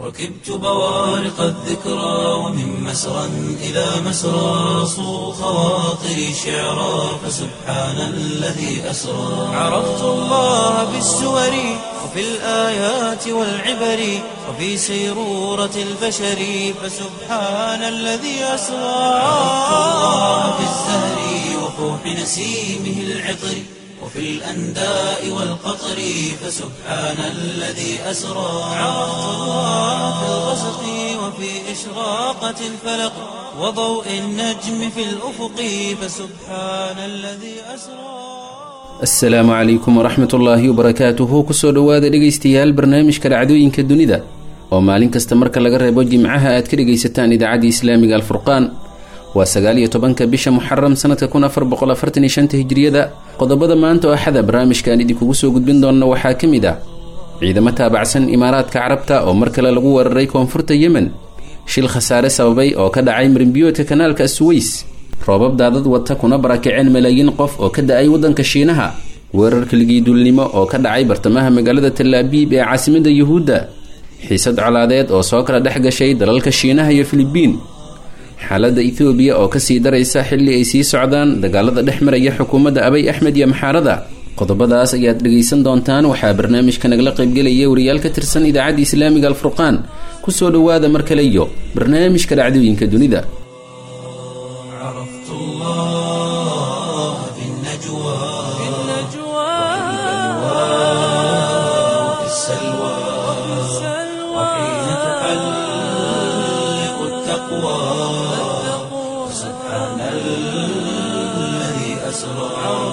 ركبت بوارق الذكرى ومن مسرى إلى مسرى صو خواطري شعرا فسبحان الذي أسرى عرفت الله بالسور وفي الآيات والعبر وفي سيرورة البشر فسبحان الذي أسرى عرفت الله بالزهر وفوح نسيمه العطر وفي الأنداء والقطر فسبحان الذي أسرى عرفت الله في الغسق وفي إشراقة الفلق وضوء النجم في الأفق فسبحان الذي أسرى asalaamu calaykum waraxmat ullaahi wabarakaatuhu kusoo dhowaada dhegaystayaal barnaamijka dhacdooyinka dunida oo maalin kasta marka laga reebo jimcaha aad ka dhegaysataan idaacadda islaamiga alfurqaan waa sagaaliyo tobanka bisha muxaram sanadka kun afar boqol afartan iyo shanta hijriyada qodobada maanta oo axada barnaamijkaan idinkugu soo gudbin doonna waxaa ka mid ah ciidamo taabacsan imaaraadka carabta oo mar kale lagu weeraray koonfurta yemen shil khasaare sababay oo ka dhacay marinbiyoodka kanaalka suweys roobab daadad wata kuna barakaceen malaayiin qof oo ka da-ay waddanka shiinaha weerar keligii duulnimo oo ka dhacay bartamaha magaalada talaabiib ee caasimadda yuhuudda xiisad colaadeed oo soo kala dhex gashay dalalka shiinaha iyo filibiin xaaladda ethoobiya oo kasii daraysa xilli ay sii socdaan dagaalada dhex maraya xukuumadda abay axmed iyo maxaarada qodobadaas ayaad dhegaysan doontaan waxaa barnaamijka nagala qaybgelaya wariyaal ka tirsan idaacadda islaamiga alfurqaan kusoo dhowaada mar kale iyo barnaamijka dhacdooyinka dunida عرفت الله في النجوى في وفي السلوى وحين تحلق التقوى سبحان الذي أسرى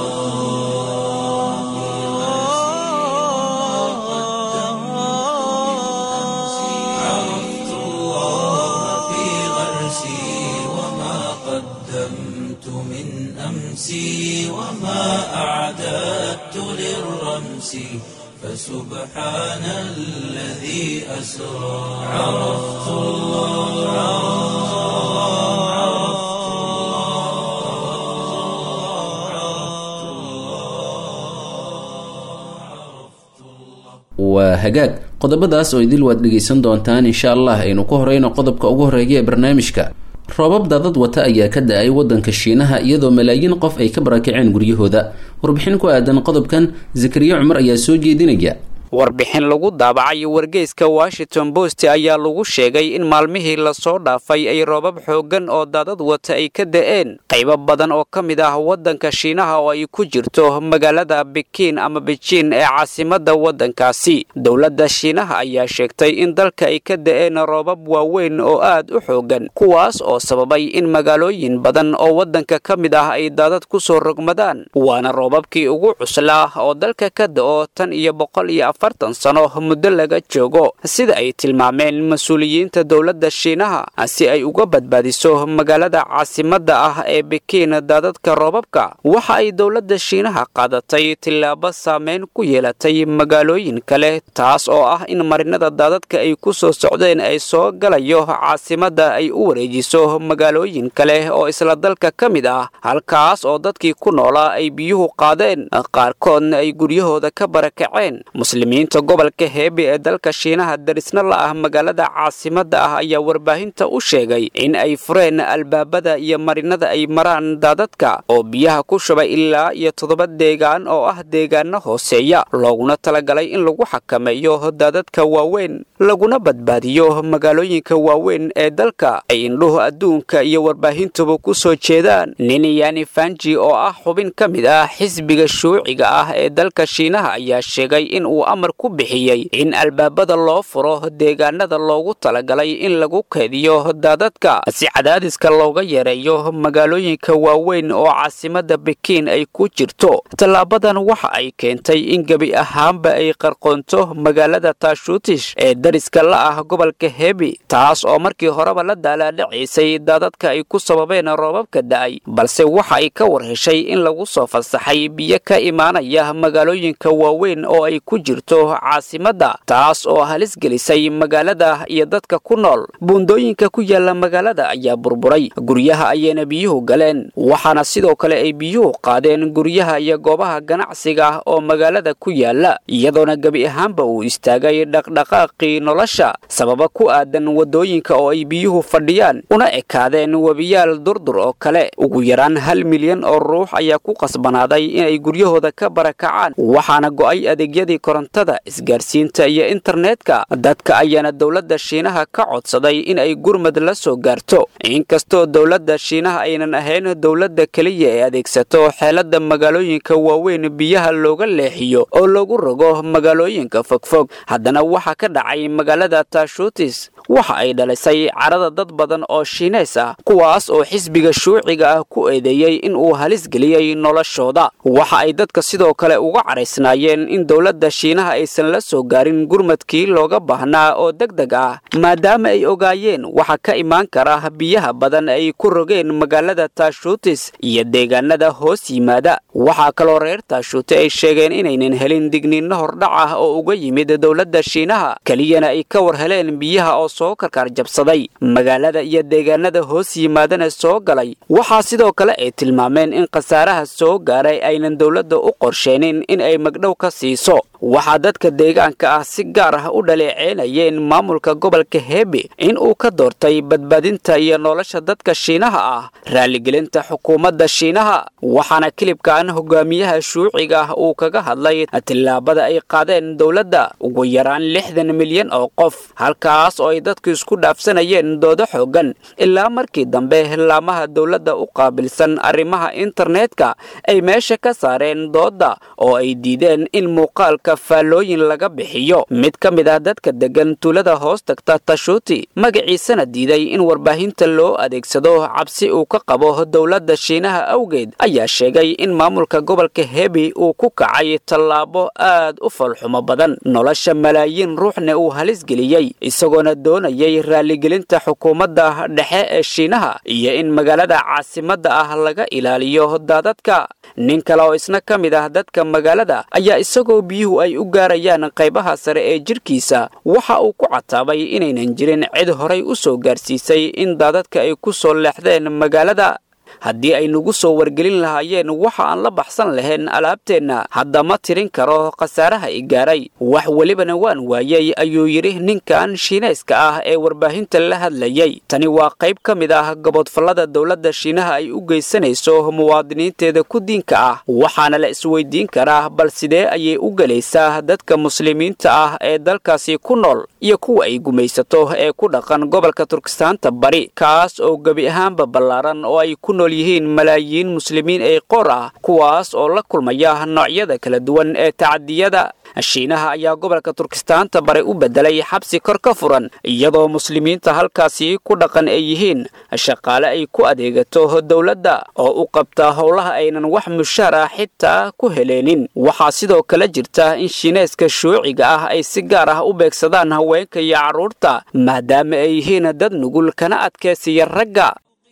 عرفت الله في غرسي وما قدمت من أمسي وما أعددت للرمس فسبحان الذي أسرى عرفت الله waa hagaag qodobadaas oo idil waad dhegaysan doontaan insha allah aynu ku horeyno qodobka ugu horeeya ee barnaamijka roobab daadad wata ayaa ka da-ay waddanka shiinaha iyadoo malaayiin qof ay ka barakaceen guryahooda warbixin ku aadan qodobkan zakariya cumar ayaa soo jeedinaya warbixin lagu daabacay wargeyska washington post ayaa lagu sheegay in maalmihii lasoo dhaafay ay roobab xooggan oo daadad wata ay ka da'een qaybo badan oo ka mid ah waddanka shiinaha oo ay ku jirto magaalada bikiin ama bejiin ee caasimadda waddankaasi dowladda shiinaha ayaa sheegtay in dalka ay ka da'een roobab waaweyn oo aad u xooggan kuwaas oo sababay in magaalooyin badan oo waddanka ka mid ah ay daadad ku soo rogmadaan waana roobabkii ugu cuslaa oo dalka ka da'o tan iyo boqol iyo afartan sano muddo laga joogo sida ay tilmaameen mas-uuliyiinta dowladda shiinaha si ay uga badbaadiso magaalada caasimadda ah ee bikiin daadadka roobabka waxa ay dowladda shiinaha qaadatay tillaabo saameyn ku yeelatay magaalooyin kale taas oo ah in marinada daadadka ay ku soo socdeen ay soo galayo caasimadda ay u wareejiso magaalooyin kale oo isla dalka ka mid ah halkaas oo dadkii ku noolaa ay biyuhu qaadeen qaarkoodna ay guryahooda ka barakaceen muslimiinta gobolka heebe ee dalka shiinaha darisna la ah magaalada caasimadda ah ayaa warbaahinta u sheegay in ay fureen albaabada iyo marinada ay maraan daadadka oo biyaha ku shubay ilaa iyo toddoba deegaan oo ah deegaano hooseeya looguna talagalay in lagu xakameeyo daadadka waaweyn laguna badbaadiyo magaalooyinka waaweyn ee dalka ay indhuhu adduunka iyo warbaahintuba ku soo jeedaan niniyani fanji oo ah xubin ka mid ah xisbiga shuuciga ah ee dalka shiinaha ayaa sheegay in uu amar ku bixiyey in albaabada loo furo deegaanada loogu talagalay in lagu keediyo daadadka si cadaadiska looga yareeyo magaalooyinka waaweyn oo caasimadda bikiin ay ku jirto tallaabadan waxa ay keentay in gebi ahaanba ay qarqoonto magaalada taashuutish ee dariska la ah gobolka hebi taas oo markii horeba la daalaadhacaysay daadadka ay ku sababeen roobabka da'ay balse waxa ay ka war heshay in lagu soo fasaxay biyo ka imaanaya magaalooyinka waaweyn oo ay ku jirto gaarto caasimadda taas oo halis gelisay magaalada iyo dadka ku nool buundooyinka ku yaala magaalada ayaa burburay guryaha ayayna biyuhu galeen waxaana sidoo kale ay biyuhu qaadeen guryaha iyo goobaha ganacsiga oo magaalada ku yaala iyadoona gebi ahaanba uu istaagay dhaqdhaqaaqii nolosha sababa ku aadan waddooyinka oo ay biyuhu fadhiyaan una ekaadeen webiyaal durdur oo kale ugu yaraan hal milyan oo ruux ayaa ku qasbanaaday inay guryahooda ka barakacaan waxaana go'ay adeegyadii korontada isgaarsiinta iyo internetka dadka ayaana dowladda shiinaha ka codsaday in ay gurmad la soo gaarto inkastoo dowladda shiinaha aynan ahayn dowladda keliya ee adeegsato xeelada magaalooyinka waaweyn biyaha looga leexiyo oo lagu rogo magaalooyinka fogfog haddana waxaa ka dhacay magaalada tashutis waxa ay dhalisay carada dad badan oo shiineys ah kuwaas oo xisbiga shuuciga ah ku eedeeyey in uu halis geliyey noloshooda waxa ay dadka sidoo kale uga caraysnaayeen in dowladda shiinaha aysan la soo gaarin gurmadkii looga baahnaa oo deg deg ah maadaama ay ogaayeen waxa ka imaan kara biyaha badan ay ku rogeen magaalada tashutis iyo deegaanada hoos yimaada waxaa kaloo reer taashuute ay sheegeen inaynan helin digniinno hordhac ah oo uga yimid dowladda shiinaha keliyana ay ka war heleen biyaha oo soo karkaar jabsaday magaalada iyo deegaanada hoos yimaadana soo galay waxaa sidoo kale ay tilmaameen in khasaaraha soo gaaray aynan dowladda u qorsheenin in ay magdhow ka siiso waxaa dadka deegaanka ah si gaar ah u dhaleeceynayeen maamulka gobolka heebe in uu ka doortay badbaadinta iyo nolosha dadka shiinaha ah raaligelinta xukuumadda shiinaha waxaana kilibkan hogaamiyaha shuuciga ah uu kaga hadlay tillaabada ay qaadeen dowladda ugu yaraan lixdan milyan oo qof halkaas oo ay dadku isku dhaafsanayeen doodo xoogan ilaa markii dambe laamaha dowladda u qaabilsan arrimaha internetka ay meesha ka saareen doodda oo ay diideen in muuqaalka faallooyin laga bixiyo mid ka mid ah dadka deggan tuulada hoos tagta tashuuti magaciisana diiday in warbaahinta loo adeegsado cabsi uu ka qabo dowladda shiinaha awgeed ayaa sheegay in maamulka gobolka hebi uu ku kacay tallaabo aad u falxumo badan nolosha malaayiin ruuxna uu halis geliyey isagoona doonayay raaligelinta xukuumadda dhexe ee shiinaha iyo in magaalada caasimadda ah laga ilaaliyo daadadka nin kale oo isna ka mid ah dadka magaalada ayaa isagoo biyuhu ay u gaarayaan qaybaha sare ee jidhkiisa waxa uu ku cataabay inaynan jirin cid horay u soo gaarsiisay in daadadka ay ku soo leexdeen magaalada haddii ay nagu soo wargelin lahaayeen waxa aan la baxsan lahayn alaabteenna hadda ma tirin karo khasaaraha i gaaray wax welibana waan waayey ayuu yidhi ninkan shiinayska ah ee warbaahinta la hadlayey tani waa qayb ka mid ah gobodfallada dowladda shiinaha ay u geysanayso muwaadiniinteeda ku diinka ah waxaana la isweydiin karaa bal sidee ayay u gelaysaa dadka muslimiinta ah ee dalkaasi ku nool iyo kuwa ay gumaysato ee ku dhaqan gobolka turkistaanta bari kaas oo gebi ahaanba ballaaran oo ay ku nool yihiin malaayiin muslimiin ee qoor ah kuwaas oo la kulmaya noocyada kala duwan ee tacadiyada shiinaha ayaa gobolka turkistaanta bare u bedelay xabsi kor ka furan iyadoo muslimiinta halkaasi ku dhaqan ay yihiin shaqaale ay ku adeegato dowladda oo u qabta howlaha aynan wax mushaar ah xitaa ku heleenin waxaa sidoo kale jirta in shiineeska shuuciga ah ay si gaar ah u beegsadaan haweenka iyo carruurta maadaama ay yihiin dad nugul kana adkaysiya ragga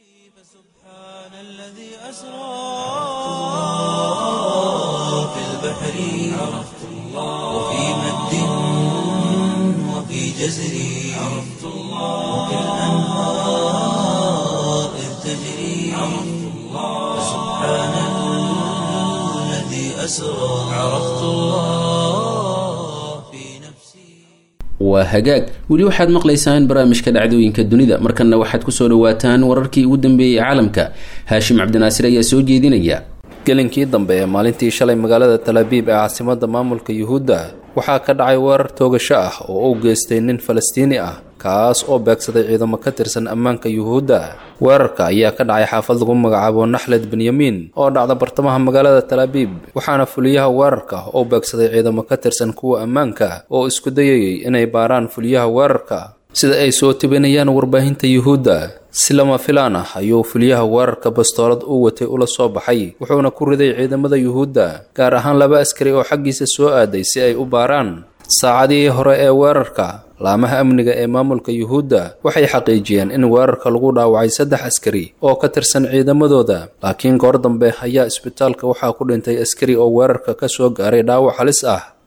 في البحر عرفت الله وفي مد وفي جزر عرفت الله وفي الأنهار إذ تجري عرفت الله سبحان الذي أسرى عرفت الله في نفسي waa hagaag weli waxaad maqlaysaan barnaamijka dhacdooyinka dunida markanna waxaad kusoo dhawaataan wararkii ugu dambeeyey caalamka haashim cabdinaasir ayaa soo jeedinaya gelinkii dambe ee maalintii shalay magaalada talaabiib ee caasimadda maamulka yuhuudda waxaa ka dhacay weerar toogasho ah oo u geystay nin falastiini ah kaas oo beegsaday ciidamo ka tirsan ammaanka yuhuudda weerarka ayaa ka dhacay xaafad lagu magacaabo naxled benyamin oo dhacda bartamaha magaalada talaabiib waxaana fuliyaha weerarka oo beegsaday ciidamo ka tirsan kuwa ammaanka oo isku dayayay inay baaraan fuliyaha weerarka sida ay soo tibinayaan warbaahinta yuhuudda si lama filaan ah ayuu fuliyaha weerarka bastoolad u watay ula soo baxay wuxuuna ku riday ciidamada yuhuudda gaar ahaan laba askari oo xaggiisa soo aaday si ay u baaraan saacadihii hore ee weerarka laamaha amniga ee maamulka yuhuudda waxay xaqiijiyeen in weerarka lagu dhaawacay saddex askari oo ka tirsan ciidamadooda laakiin goor dambe ayaa isbitaalka waxaa ku dhintay askari oo weerarka ka soo gaaray dhaawac halis ah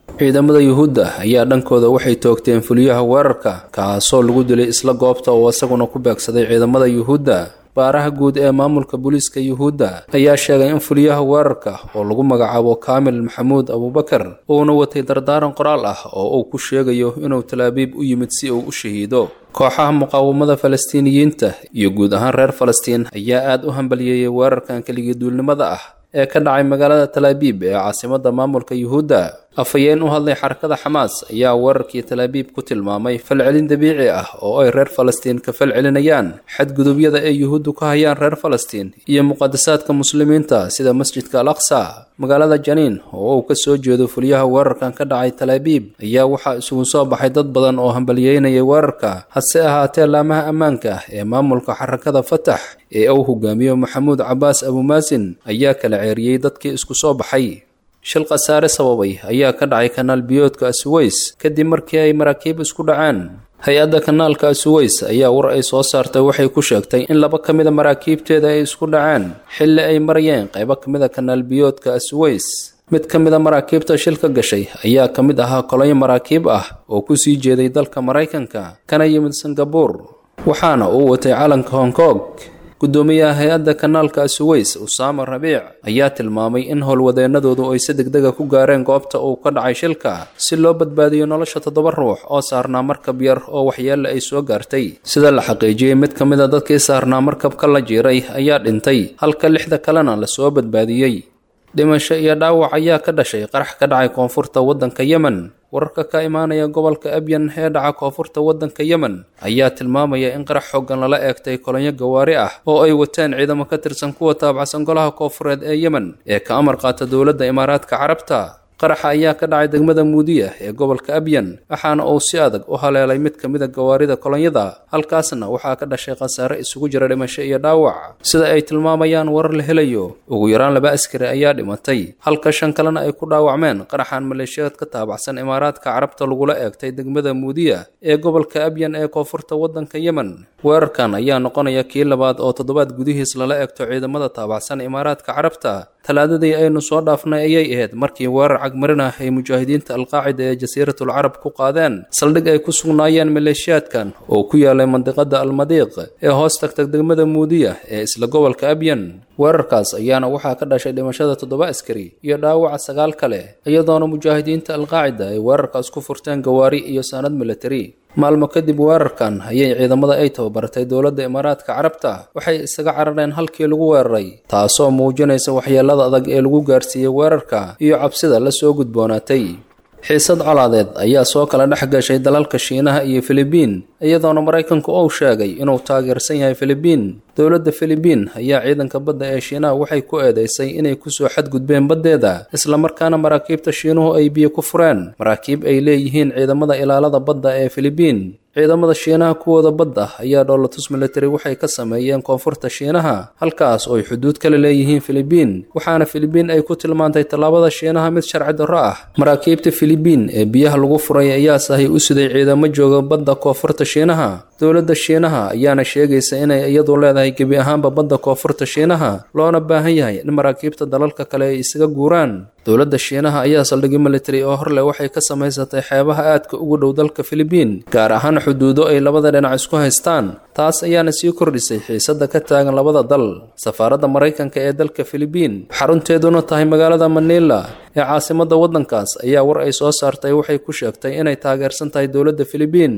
ciidamada yuhuudda ayaa dhankooda waxay toogteen fuliyaha weerarka kaasoo lagu dilay isla goobta oo isaguna ku beegsaday ciidamada yuhuudda baaraha guud ee maamulka booliiska yuhuudda ayaa sheegay in fuliyaha weerarka oo lagu magacaabo kaamil maxamuud abuubakar uuna watay dardaaran qoraal ah oo uu ku sheegayo inuu talaabiib u yimid si uu u shahiido kooxaha muqaawamada falastiiniyiinta iyo guud ahaan reer falastiin ayaa aad u hambaliyeeyay weerarkan keligii duulnimada ah ee ka dhacay magaalada talaabiib ee caasimadda maamulka yuhuudda afhayeen u hadlay xarakada xamaas ayaa weerarkii talaabiib ku tilmaamay falcelin dabiici ah oo ay reer falastiin ka falcelinayaan xadgudubyada ay yuhuuddu ka hayaan reer falastiin iyo muqadasaadka muslimiinta sida masjidka al aqsa magaalada janiin oo uu ka soo jeedo fuliyaha weerarkan ka dhacay talaabiib ayaa waxaa isugu soo baxay dad badan oo hambaliyeynaya weerarka hase ahaatee laamaha ammaanka ah ee maamulka xarakada fatax ee uu hogaamiyo maxamuud cabaas abumaasin ayaa kala ceeriyey dadkii isku soo baxay shil khasaare sababay ayaa ka dhacay kanaal biyoodka asuweys kadib markii ay maraakiib isku dhaceen hay-adda kanaalka asuweys ayaa war ay soo saartay waxay ku sheegtay in laba ka mida maraakiibteeda ay isku dhaceen xilli ay marayeen qaybo ka mida kanaal biyoodka asuweys mid ka mida maraakiibta shilka gashay ayaa ka mid ahaa kolonyo maraakiib ah oo ku sii jeeday dalka maraykanka kana yimid singabuur waxaana uu watay calanka hong kong guddoomiyaha hay-adda kanaalka asuweys usaama rabiic ayaa tilmaamay in howlwadeennadoodu ay si degdega ku gaareen goobta uu ka dhacay shilka si loo badbaadiyo nolosha toddoba ruux oo saarnaa markab yar oo waxyeelle ay soo gaartay sida la xaqiijiyey mid ka mid a dadkii saarnaa markabka la jiiray ayaa dhintay halka lixda kalena lasoo badbaadiyey dhimasho iyo dhaawac ayaa ka dhashay qarax ka dhacay koonfurta waddanka yemen wararka ka imaanaya gobolka abyan ee dhaca koonfurta waddanka yemen ayaa tilmaamaya in qarax xooggan lala eegtay kolonyo gawaari ah oo ay wateen ciidamo ka tirsan kuwa taabacsan golaha koonfureed ee yemen ee ka amar qaata dowladda imaaraadka carabta qaraxa ayaa ka dhacay degmada muudiya ee gobolka abyan waxaana uu si adag u haleelay mid ka mida gawaarida kolonyada halkaasna waxaa ka dhashay khasaare isugu jira dhimasho iyo dhaawac sida ay tilmaamayaan warar la helayo ugu yaraan laba askari ayaa dhimatay halka shan kalena ay ku dhaawacmeen qaraxan maleeshiyaad ka taabacsan imaaraadka carabta lagula eegtay degmada muudiya ee gobolka abyan ee koonfurta waddanka yemen weerarkan ayaa noqonaya kii labaad oo toddobaad gudihiis lala eegto ciidamada taabacsan imaaraadka carabta talaadadii aynu soo dhaafnay ayay ahayd markii weerar cagmarin ah ay mujaahidiinta alqaacida ee jasiiratul carab ku qaadeen saldhig ay ku sugnaayeen maleeshiyaadkan oo ku yaalay mandiqada almadiiq ee hoos tagtag degmada muudiya ee isla gobolka abyan weerarkaas ayaana waxaa ka dhashay dhimashada toddoba askari iyo dhaawaca sagaal kale iyadoona mujaahidiinta alqaacida ay weerarkaas ku furteen gawaari iyo saanad militari maalmo kadib weerarkan ayay ciidamada ay tababartay dowladda imaaraadka carabta waxay isaga carareen halkii lagu weeraray taasoo muujinaysa waxyeelada adag ee lagu gaarsiiyey weerarka iyo cabsida la soo gudboonaatay xiisad colaadeed ayaa soo kala dhex gashay dalalka shiinaha iyo filibiin iyadoona maraykanku uu sheegay inuu taageersan yahay filibiin dowladda filibiin ayaa ciidanka badda ee shiinaha waxay ku eedeysay inay kusoo xadgudbeen baddeeda islamarkaana maraakiibta shiinuhu ay biyo ku fureen maraakiib ay leeyihiin ciidamada ilaalada badda ee filibiin ciidamada shiinaha kuwooda badda ayaa dhoolatus military waxay ka sameeyeen koonfurta shiinaha halkaas oo ay xuduud kala leeyihiin filibiin waxaana filibiin ay ku tilmaantay tallaabada shiinaha mid sharci darro ah maraakiibta filibiin ee biyaha lagu furay ayaa sahay u siday ciidamo jooga badda koonfurta shiinaha dowladda shiinaha ayaana sheegaysa inay iyadu leedahay gebi ahaanba badda koonfurta shiinaha loona baahan yahay in maraakiibta dalalka kale ay isaga guuraan dowladda shiinaha ayaa saldhigyo military oo horleh waxay ka samaysatay xeebaha aadka ugu dhow dalka filibiin gaar ahaan xuduudo ay labada dhinac isku haystaan taas ayaana sii kordhisay xiisadda ka taagan labada dal safaaradda maraykanka ee dalka filibiin xarunteeduna tahay magaalada manila ee caasimadda waddankaas ayaa war ay soo saartay waxay ku sheegtay inay taageersan tahay dowladda filibiin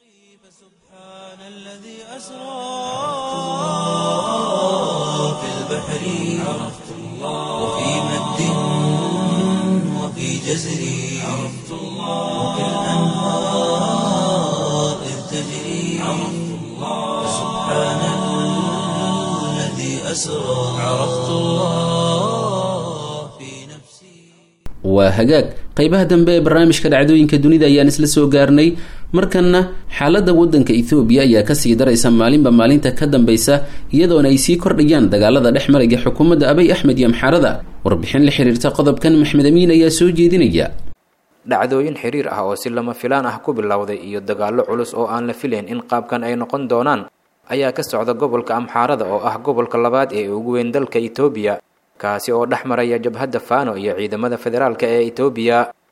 في البحر عرفت الله وفي مد وفي جزر عرفت الله وفي الأنهار إذ تجري عرفت الله سبحان الذي أسرى عرفت الله في نفسي waa hagaag qeybaha dambe ee barnaamijka dhacdooyinka dunida ayaan isla soo gaarnay markanna xaaladda waddanka ethoobiya ayaa kasii daraysa maalinba maalinta ka dambeysa iyadoona ay sii kordhayaan dagaalada dhex maraya xukuumadda abay axmed iyo amxaarada warbixin la xiriirta qodobkan maxmed amiin ayaa soo jeedinaya dhacdooyin xiriir ah oo si lama filaan ah ku bilowday iyo dagaallo culus oo aan la filayn in qaabkan ay noqon doonaan ayaa ka socda gobolka amxaarada oo ah gobolka labaad ee ugu weyn dalka etoobiya kaasi oo dhex maraya jabhadda faano iyo ciidamada federaalka ee etoobiya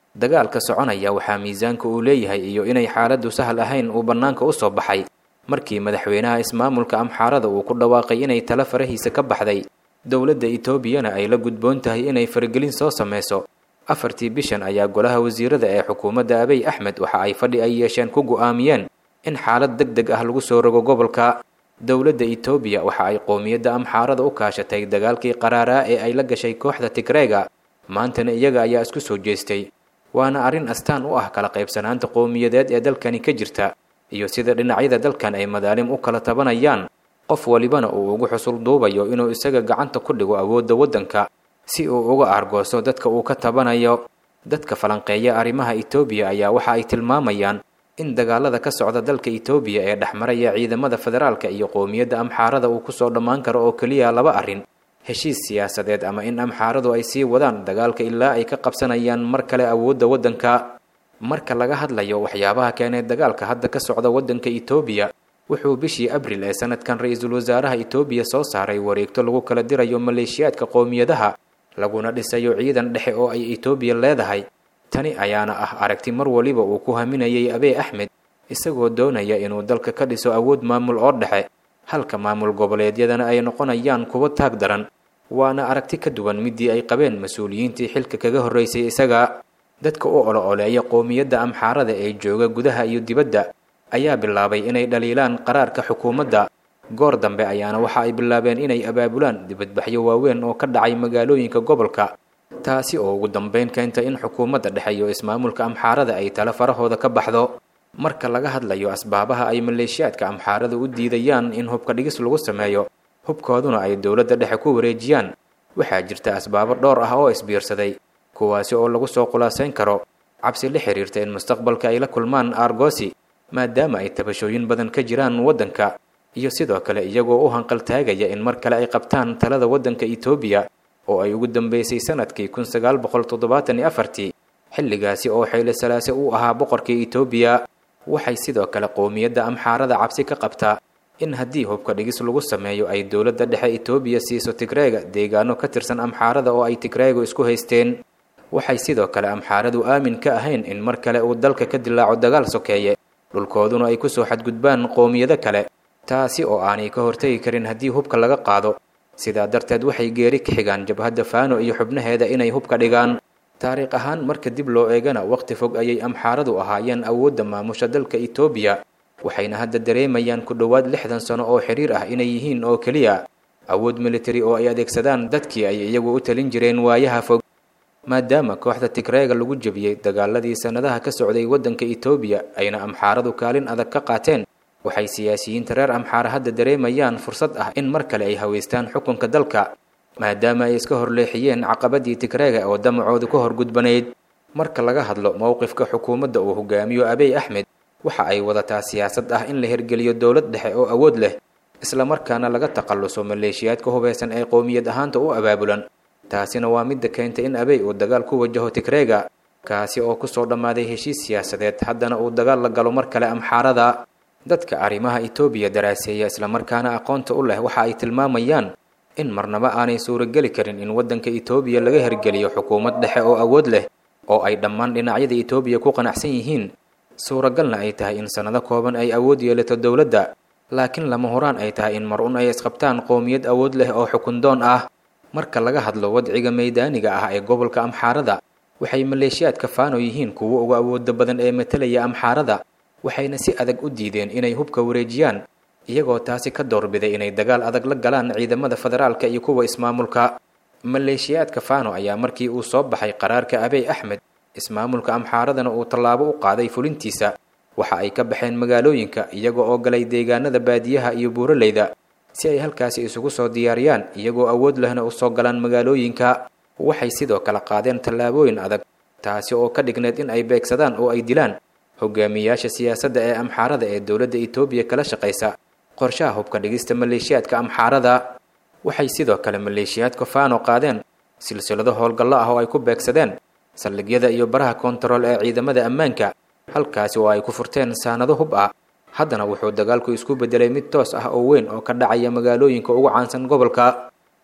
dagaalka soconaya waxaa miisaanka uu leeyahay iyo inay xaaladdu sahal ahayn uu bannaanka u soo baxay markii madaxweynaha ismaamulka amxaarada uu ku dhawaaqay inay tala farahiisa ka baxday dowladda etoobiyana ay la gudboon tahay inay faragelin soo sameyso afartii bishan ayaa golaha wasiirada ee xukuumadda abiy axmed waxa ay fadhi ay yeesheen ku go'aamiyeen in xaalad deg deg ah lagu soo rogo gobolka dowladda etoobiya waxa ay qoomiyadda amxaarada u kaashatay dagaalkii qaraaraa ee ay la gashay kooxda tigreega maantana iyaga ayaa isku soo jeestay waana arrin astaan u ah kala qaybsanaanta qowmiyadeed ee dalkani ka jirta iyo sida dhinacyada dalkan ay madaalim u kala tabanayaan qof walibana uu ugu xusul duubayo inuu isaga gacanta ku dhigo awoodda waddanka si uu uga aargooso dadka uu ka tabanayo dadka falanqeeya arrimaha etoobiya ayaa waxa ay tilmaamayaan in dagaalada ka socda dalka etoobiya ee dhexmaraya ciidamada federaalka iyo qowmiyadda amxaarada uu kusoo dhammaan karo oo keliya laba arrin heshiis siyaasadeed ama in amxaaradu ay sii wadaan dagaalka ilaa ay ka qabsanayaan mar kale awoodda waddanka marka laga hadlayo waxyaabaha keenay dagaalka hadda ka socda waddanka etoobiya wuxuu bishii abril ee sanadkan ra-iisul wasaaraha etoobiya soo saaray wareegto lagu kala dirayo maleeshiyaadka qowmiyadaha laguna dhisayo ciidan dhexe oo ay etoobiya leedahay tani ayaana ah aragti mar waliba uu ku haminayay abiy axmed isagoo doonaya inuu dalka ka dhiso awood maamul oo dhexe halka maamul goboleedyadana ay noqonayaan kuwo taag daran waana aragti ka duwan midii ay qabeen mas-uuliyiintii xilka kaga horreysay isaga dadka u olo-oleeya qowmiyadda amxaarada ee jooga gudaha iyo dibadda ayaa bilaabay inay dhaliilaan qaraarka xukuumadda goor dambe ayaana waxa ay bilaabeen inay abaabulaan dibadbaxyo waaweyn oo ka dhacay magaalooyinka gobolka taasi oo ugu dambeyn keentay in xukuumadda dhexe iyo ismaamulka amxaarada ay tala farahooda ka baxdo marka laga hadlayo asbaabaha ay maleeshiyaadka amxaarada u diidayaan in hubka dhigis lagu sameeyo hubkooduna ay dowladda dhexe ku wareejiyaan waxaa jirta asbaabo dhowr ah oo isbiirsaday kuwaasi oo lagu soo khulaasayn karo cabsi la xiriirta in mustaqbalka ay la kulmaan aargosi maadaama ay tabashooyin badan ka jiraan waddanka iyo sidoo kale iyagoo u hanqaltaagaya in mar kale ay qabtaan talada waddanka etoobiya oo ay ugu dambeysay sanadkii kun sagaal boqol toddobaatan iyo afartii xilligaasi oo xeyle salaase uu ahaa boqorkii etoobiya waxay sidoo kale qowmiyadda amxaarada cabsi ka qabtaa in haddii hubka dhigis lagu sameeyo ay dowladda dhexe etoobiya siiso tigreega deegaano ka tirsan amxaarada oo ay tigreegu isku haysteen waxay sidoo kale amxaaradu aamin ka ahayn in mar kale uu dalka ka dilaaco dagaal sokeeye dhulkooduna ay kusoo xadgudbaan qowmiyado kale taasi oo aanay ka hortegi karin haddii hubka laga qaado sidaa darteed waxay geeri ka xigaan jabhadda faano iyo xubnaheeda inay hubka dhigaan taariikh ahaan marka dib loo eegana waqti fog ayay amxaaradu ahaayeen awoodda maamusha dalka etoobiya waxayna hadda dareemayaan ku dhowaad lixdan sano oo xiriir ah inay yihiin oo keliya awood militari oo ay adeegsadaan dadkii ay iyagu u talin jireen waayaha fog maadaama kooxda tigreega lagu jebiyey dagaaladii sannadaha ka socday waddanka etoobiya ayna amxaaradu kaalin adag ka qaateen waxay siyaasiyiinta reer amxaara hadda dareemayaan fursad ah in mar kale ay haweystaan xukunka dalka maadaama ay iska horleexiyeen caqabadii tigreega oo damacoodu ka horgudbanayd marka laga hadlo mowqifka xukuumadda uu hogaamiyo abiy axmed waxa ay wadataa siyaasad ah in la hirgeliyo dowlad dhexe oo awood leh islamarkaana laga takhalluso maleeshiyaadka hubeysan ee qowmiyad ahaanta u abaabulan taasina waa midda keentay in abiy uu dagaal ku wajaho tigreega kaasi oo kusoo dhammaaday heshiis siyaasadeed haddana uu dagaal la galo mar kale amxaarada dadka arrimaha etoobiya daraaseeya islamarkaana aqoonta u leh waxa ay tilmaamayaan in marnaba aanay suurogeli karin in waddanka etoobiya laga hirgeliyo xukuumad dhexe oo awood leh oo ay dhammaan dhinacyada etoobiya ku qanacsan yihiin suuragalna ay tahay in sannado kooban ay awood yeelato dowladda laakiin lama horaan ay tahay in mar un ay isqabtaan qowmiyad awood leh oo xukundoon ah marka laga hadlo wadciga maydaaniga ah ee gobolka amxaarada waxay maleeshiyaadka faano yihiin kuwo uga awooda badan ee matalaya amxaarada waxayna si adag u diideen inay hubka wareejiyaan iyagoo taasi ka doorbiday inay dagaal adag la galaan ciidamada federaalka iyo kuwa ismaamulka maleeshiyaadka faano ayaa markii uu soo baxay qaraarka abiy axmed ismaamulka amxaaradana uu tallaabo u qaaday fulintiisa waxa ay ka baxeen magaalooyinka iyaga oo galay deegaanada baadiyaha iyo buuraleyda si ay halkaasi isugu soo diyaariyaan iyagoo awood lehna u soo galaan magaalooyinka waxay sidoo kale qaadeen tallaabooyin adag taasi oo ka dhigneed in ay beegsadaan oo ay dilaan hogaamiyayaasha siyaasadda ee amxaarada ee dowladda etoobiya kala shaqaysa qorshaha hubka dhigista maleeshiyaadka amxaarada waxay sidoo kale maleeshiyaadka faano qaadeen silsilado howlgallo ah oo ay ku beegsadeen saldhigyada iyo baraha koontarool ee ciidamada ammaanka halkaasi oo ay ku furteen saanado hub ah haddana wuxuu dagaalku isku beddelay mid toos ah oo weyn oo ka dhacaya magaalooyinka ugu caansan gobolka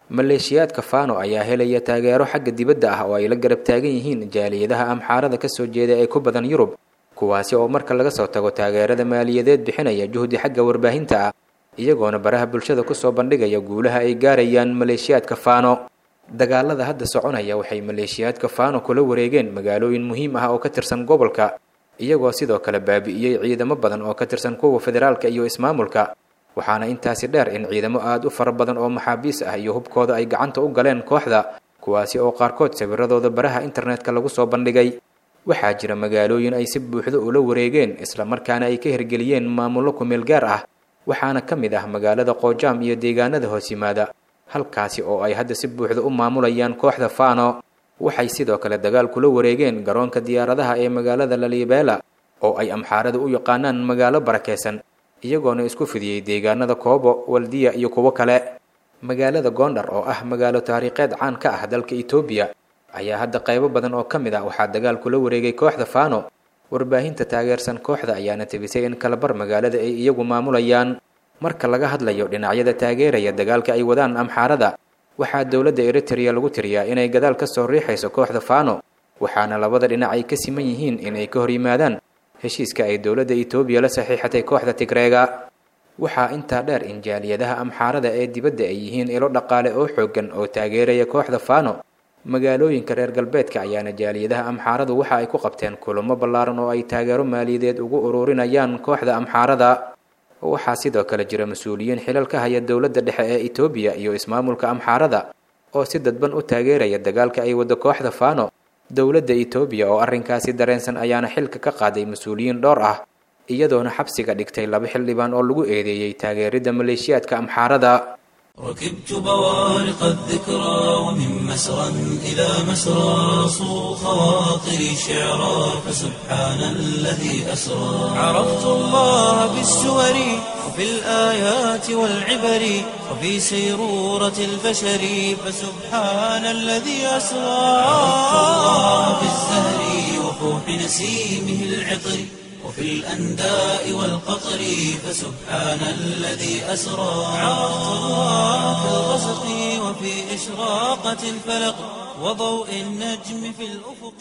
maleeshiyaadka fano ayaa helaya taageero xagga dibadda ah oo ay la garab taagan yihiin jaaliyadaha amxaarada kasoo jeeda ee ku badan yurub kuwaasi oo marka laga soo tago taageerada maaliyadeed bixinaya juhdi xagga warbaahinta ah iyagoona baraha bulshada kusoo bandhigaya guulaha ay gaarayaan maleeshiyaadka fano dagaalada hadda soconaya waxay maleeshiyaadka fano kula wareegeen magaalooyin muhiim ah oo ka tirsan gobolka iyagoo sidoo kale baabi'iyey ciidamo badan oo ka tirsan kuwa federaalka iyo ismaamulka waxaana intaasi dheer in ciidamo aada u fara badan oo maxaabiis ah iyo hubkooda ay gacanta u galeen kooxda kuwaasi oo qaarkood sawiradooda baraha internetka lagu soo bandhigay waxaa jira magaalooyin ay si buuxdo ula wareegeen islamarkaana ay ka hirgeliyeen maamullo kumeel gaar ah waxaana ka mid ah magaalada qoojaam iyo deegaanada hoos yimaada halkaasi oo ay hadda si buuxda u maamulayaan kooxda fano waxay sidoo kale dagaal kula wareegeen garoonka diyaaradaha ee magaalada lalibela oo ay amxaarada u yaqaanaan magaalo barakeysan iyagoona isku fidiyey deegaanada koobo waldiya iyo kuwo kale magaalada goondhar oo ah magaalo taariikheed caan ka ah dalka etoobiya ayaa hadda qaybo badan oo ka mid ah waxaa dagaal kula wareegay kooxda fano warbaahinta taageersan kooxda ayaana tebisay in kalabar magaalada ay iyagu maamulayaan marka laga hadlayo dhinacyada taageeraya dagaalka ay wadaan amxaarada waxaa dowladda eritrea lagu tiriyaa inay gadaal ka soo riixayso kooxda fano waxaana labada dhinac ay ka siman yihiin inay ka hor yimaadaan heshiiska ay dowladda etoobiya la saxiixatay kooxda tigreega waxaa intaa dheer in jaaliyadaha amxaarada ee dibadda ay yihiin ilo dhaqaale oo xooggan oo taageeraya kooxda fano magaalooyinka reer galbeedka ayaana jaaliyadaha amxaaradu waxa ay ku qabteen kulamo ballaaran oo ay taageero maaliyadeed ugu ururinayaan kooxda amxaarada waxaa sidoo kale jira mas-uuliyiin xilal ka haya dowladda dhexe ee etoobiya iyo ismaamulka amxaarada oo si dadban u taageeraya dagaalka ay waddo kooxda fano dowladda etoobiya oo arrinkaasi dareensan ayaana xilka ka qaaday mas-uuliyiin dhowr ah iyadoona xabsiga dhigtay laba xildhibaan oo lagu eedeeyey taageeridda maleeshiyaadka amxaarada ركبت بوارق الذكرى ومن مسرى إلى مسرى صو خواطري شعرا فسبحان الذي أسرى عرفت الله بالسور وفي الآيات والعبر وفي سيرورة البشر فسبحان الذي أسرى عرفت الله بالزهر وفوح نسيمه العطر وفي الأنداء والقطر فسبحان الذي أسرى عرفت الله في الغسق وفي إشراقة الفلق وضوء النجم في الأفق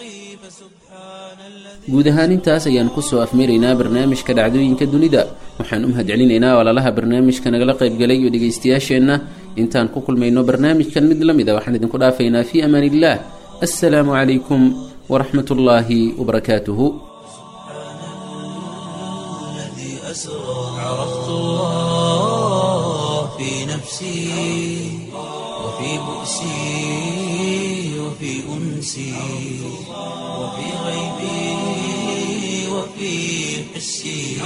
فسبحان الذي guud ahaan intaas ayaan kusoo afmeeraynaa barnaamijka dhacdooyinka dunida waxaan u mahadcelinaynaa walaalaha barnaamijka nagala qaybgalay iyo dhegaystayaasheenna intaan ku kulmayno barnaamijkan mid la mid a waxaan idinku dhaafaynaa fii amaan illah assalaamu calaykum waraxmat ullaahi wabarakaatuhu الذي أسرى عرفت الله في نفسي وفي بؤسي وفي أنسي وفي غيبي وفي حسي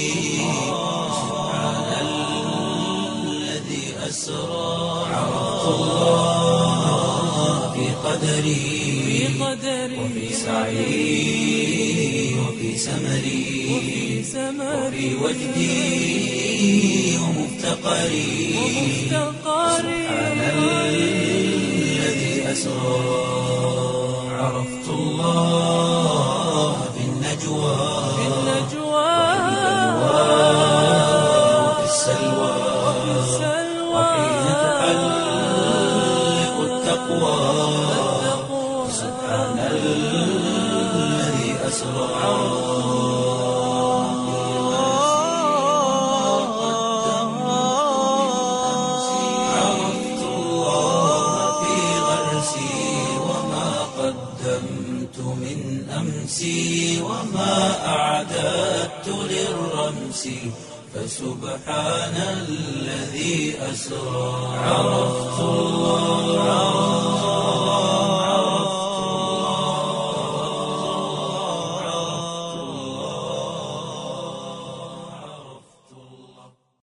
سبحان الذي أسرى عرفت الله في قدري وفي سعي وفي سمري وفي وجدي ومفتقري سبحان الذي أسرى عرفت الله في النجوى وفي السلوى وحين تحلق التقوى سبحان الذي أسرى عرفت الله في غرسي وما قدمت من أمسي وما أعددت للرمس فسبحان الذي أسرى عرفت الله